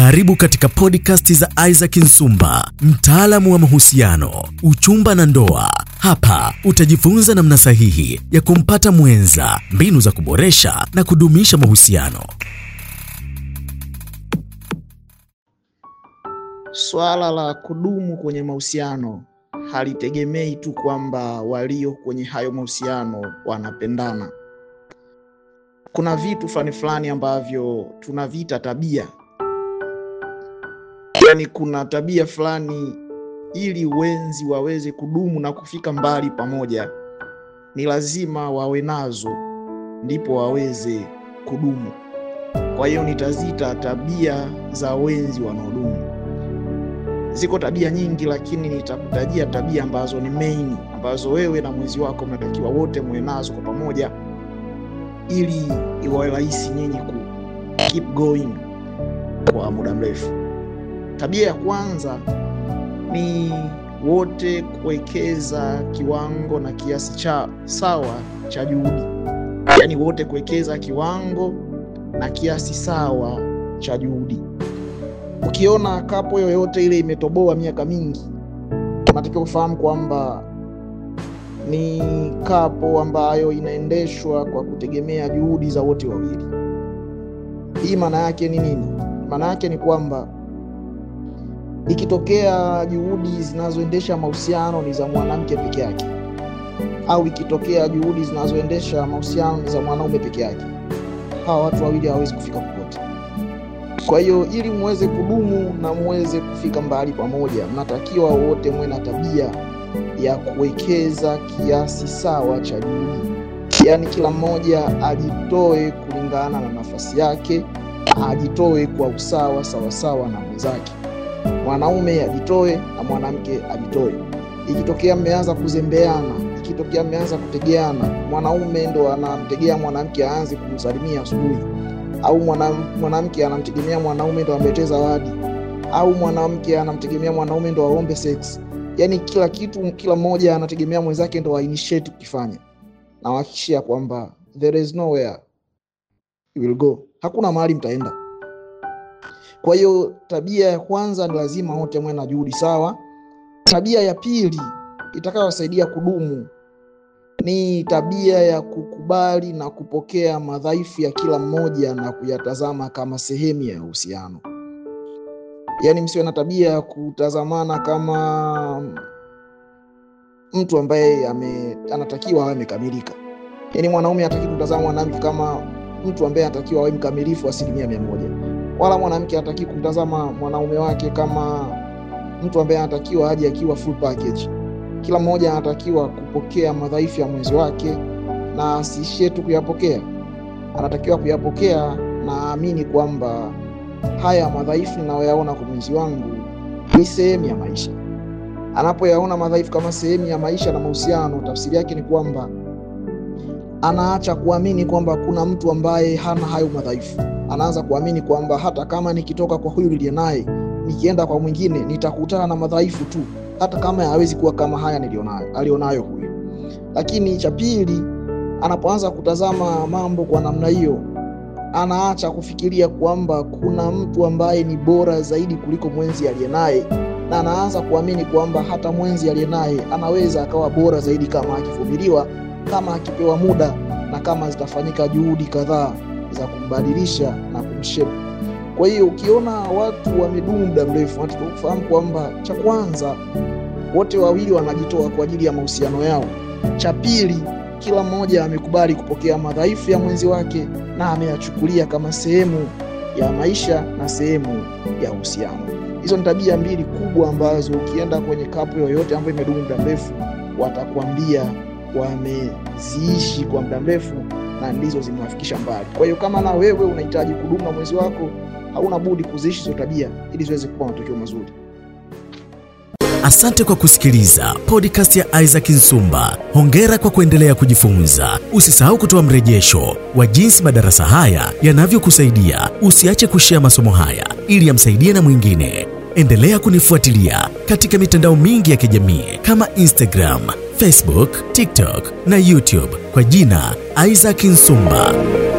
Karibu katika podcast za Isaac Nsumba, mtaalamu wa mahusiano, uchumba na ndoa. Hapa utajifunza namna sahihi ya kumpata mwenza, mbinu za kuboresha na kudumisha mahusiano. Swala la kudumu kwenye mahusiano halitegemei tu kwamba walio kwenye hayo mahusiano wanapendana. Kuna vitu fulani fulani ambavyo tunaviita tabia, yaani kuna tabia fulani, ili wenzi waweze kudumu na kufika mbali pamoja, ni lazima wawe nazo, ndipo waweze kudumu. Kwa hiyo nitaziita tabia za wenzi wanaodumu. Ziko tabia nyingi, lakini nitakutajia tabia ambazo ni main, ambazo wewe na mwenzi wako mnatakiwa wote muwe nazo kwa pamoja, ili iwawe rahisi nyinyi ku keep going kwa muda mrefu. Tabia ya kwanza ni wote kuwekeza kiwango na kiasi cha sawa cha juhudi, yaani wote kuwekeza kiwango na kiasi sawa cha juhudi. Ukiona kapo yoyote ile imetoboa miaka mingi, unatakiwa kufahamu kwamba ni kapo ambayo inaendeshwa kwa kutegemea juhudi za wote wawili. Hii maana yake ni nini? Maana yake ni kwamba ikitokea juhudi zinazoendesha mahusiano ni za mwanamke peke yake, au ikitokea juhudi zinazoendesha mahusiano ni za mwanaume peke yake, hawa watu wawili hawawezi kufika popote. Kwa hiyo ili muweze kudumu na muweze kufika mbali pamoja, mnatakiwa wote muwe na tabia ya kuwekeza kiasi sawa cha juhudi, yaani kila mmoja ajitoe kulingana na nafasi yake, ajitoe kwa usawa sawasawa na mwenzake. Mwanaume ajitoe na mwanamke ajitoe. Ikitokea mmeanza kuzembeana, ikitokea mmeanza kutegeana, mwanaume ndo anamtegea mwanamke aanze kumsalimia asubuhi au mwanamke anamtegemea mwanaume ndo amletee zawadi, au mwanamke anamtegemea mwanaume ndo aombe sex. Yaani kila kitu, kila mmoja anategemea mwenzake ndo ainitiate kukifanya. Nawahakikishia kwamba there is nowhere you will go, hakuna mahali mtaenda. Kwa hiyo tabia ya kwanza ni lazima wote mwe na juhudi sawa. Tabia ya pili itakayowasaidia kudumu ni tabia ya kukubali na kupokea madhaifu ya kila mmoja na kuyatazama kama sehemu ya uhusiano. Yaani msiwe na tabia ya kutazamana kama mtu ambaye ame, anatakiwa awe amekamilika. Yaani mwanaume hataki kumtazama mwanamke kama mtu ambaye anatakiwa awe mkamilifu asilimia mia moja, wala mwanamke hataki kumtazama mwanaume wake kama mtu ambaye anatakiwa aje akiwa full package. Kila mmoja anatakiwa kupokea madhaifu ya mwenzi wake na asiishie tu kuyapokea, anatakiwa kuyapokea na aamini kwamba haya madhaifu ninayoyaona kwa mwenzi wangu ni sehemu ya maisha. Anapoyaona madhaifu kama sehemu ya maisha na mahusiano, tafsiri yake ni kwamba anaacha kuamini kwamba kuna mtu ambaye hana hayo madhaifu. Anaanza kuamini kwamba hata kama nikitoka kwa huyu niliye naye nikienda kwa mwingine nitakutana na madhaifu tu hata kama hawezi kuwa kama haya nilionayo alionayo huyu. Lakini cha pili, anapoanza kutazama mambo kwa namna hiyo, anaacha kufikiria kwamba kuna mtu ambaye ni bora zaidi kuliko mwenzi aliye naye, na anaanza kuamini kwamba hata mwenzi aliye naye anaweza akawa bora zaidi kama akivumiliwa, kama akipewa muda, na kama zitafanyika juhudi kadhaa za kumbadilisha na kumshepu. Kwa hiyo ukiona watu wamedumu muda mrefu, wanatakiwa kufahamu kwamba cha kwanza, wote wawili wanajitoa kwa ajili ya mahusiano yao. Cha pili, kila mmoja amekubali kupokea madhaifu ya mwenzi wake na ameyachukulia kama sehemu ya maisha na sehemu ya uhusiano. Hizo ni tabia mbili kubwa ambazo ukienda kwenye kapu yoyote ambayo imedumu muda mrefu, watakwambia wameziishi kwa muda mrefu na ndizo zimewafikisha mbali. Kwa hiyo kama na wewe unahitaji kudumu na mwenzi wako, hauna budi kuziishi hizo tabia ili ziweze kuwa matokeo mazuri. Asante kwa kusikiliza podcast ya Isaac Nsumba. Hongera kwa kuendelea kujifunza. Usisahau kutoa mrejesho wa jinsi madarasa haya yanavyokusaidia. Usiache kushea masomo haya ili yamsaidie na mwingine. Endelea kunifuatilia katika mitandao mingi ya kijamii kama Instagram, Facebook, TikTok na YouTube kwa jina Isaac Nsumba.